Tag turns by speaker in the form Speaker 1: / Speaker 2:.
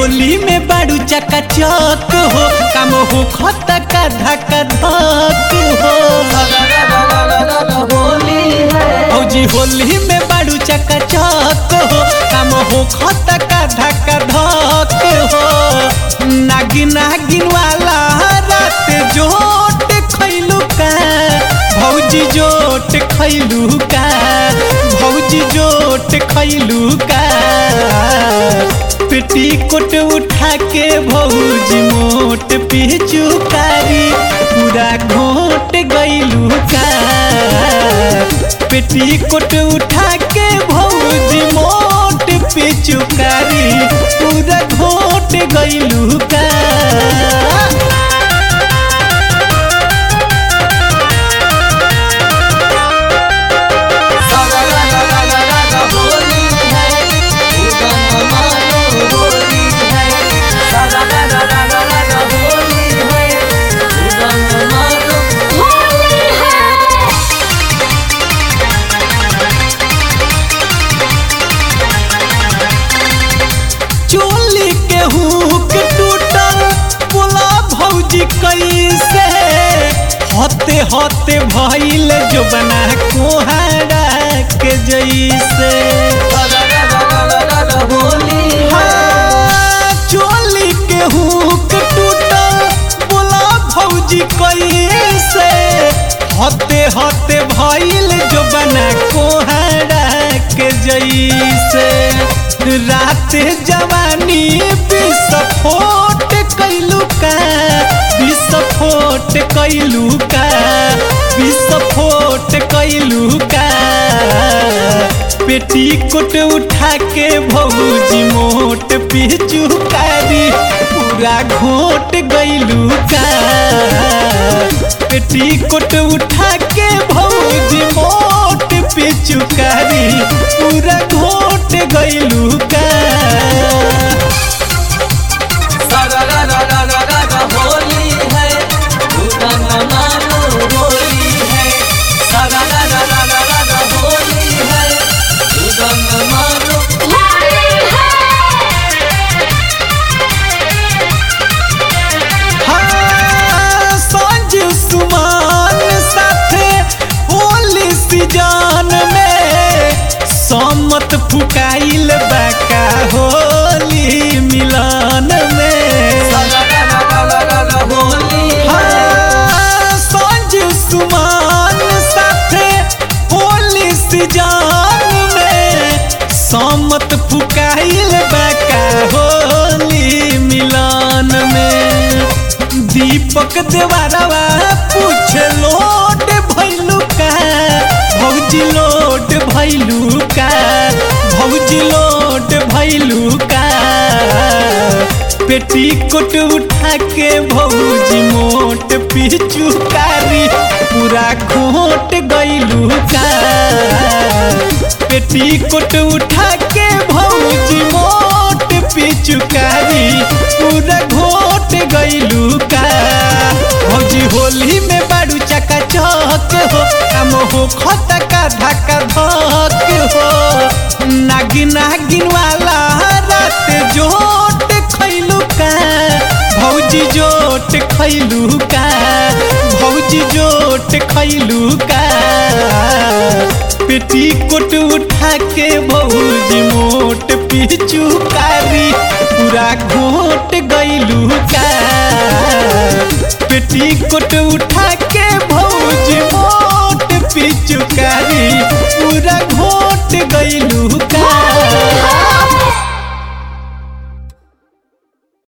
Speaker 1: होली में बाड़ू चका चक हो काम हो खत का धका धक हो
Speaker 2: होली है
Speaker 1: फौजी होली में बाड़ू चका चक हो काम हो खत का धका धक हो नागिन नागिन वाला रात जोट खैलू का भौजी जोट खैलू का भौजी जोट खैलू का पेटी कोट उठा के भौजी मोट पिचुकारी पूरा घोट गैलू का पेटी कोट उठा के भौजी मोट पिचुकारी पूरा घोट गैलू का
Speaker 2: होली है उदम मानो होली है होली है उदम मानो
Speaker 3: होली है
Speaker 1: चोली के हुक टूटल बोला भौजी कैसे हते हते भइल जो बना कोहरा के जैसे
Speaker 2: होली
Speaker 1: हाँ, चोली के हुक टूटल बोला भौजी कैसे हते हते भइल जो बना कोहरा के जैसे रात जवानी विस्फोट कैलू का विस्फोट कैलू का विस्फोट कैलू का पेटी कोट उठा के भौजी मोट पिचुकारी पूरा घोट गैलू का पेटी कोट उठा के भौजी मोट पिचुकारी पूरा घोट गैलू का
Speaker 2: होली है उदम मानो होली है होली है उदम मानो
Speaker 3: होली है
Speaker 1: हाँ, संजू सुमान साथे होली सीजन में सम्मत फुकाइल बाका होली मिलन में
Speaker 2: होली
Speaker 1: हाँ, संजू सुमान साथे होली सीजन में सम्मत फुकाइल बाका होली मिलन में दीपक देवारवा पूछ लोड भैलू का भौजी लोड भैलू का भौजी लोड भैलू का पेटी कोट उठा के भौजी मोट पिचुकारी पूरा घोट गैलू का पेटी कोट उठा के भौजी मोट पिचुकारी पूरा घोट गैलू का भौजी होली में बाड़ू चका चक हो काम हो खत का धक्का धक हो नागिन नागिन वाला रात जोट खैलू का भौजी जोट खैलू का भौजी जोट खैलू का पेटी कोट उठा के भौजी मोट पिचुकारी पूरा घोट गैलू का पेटी कोट उठा के भौजी मोट पिचुकारी पूरा घोट गैलू का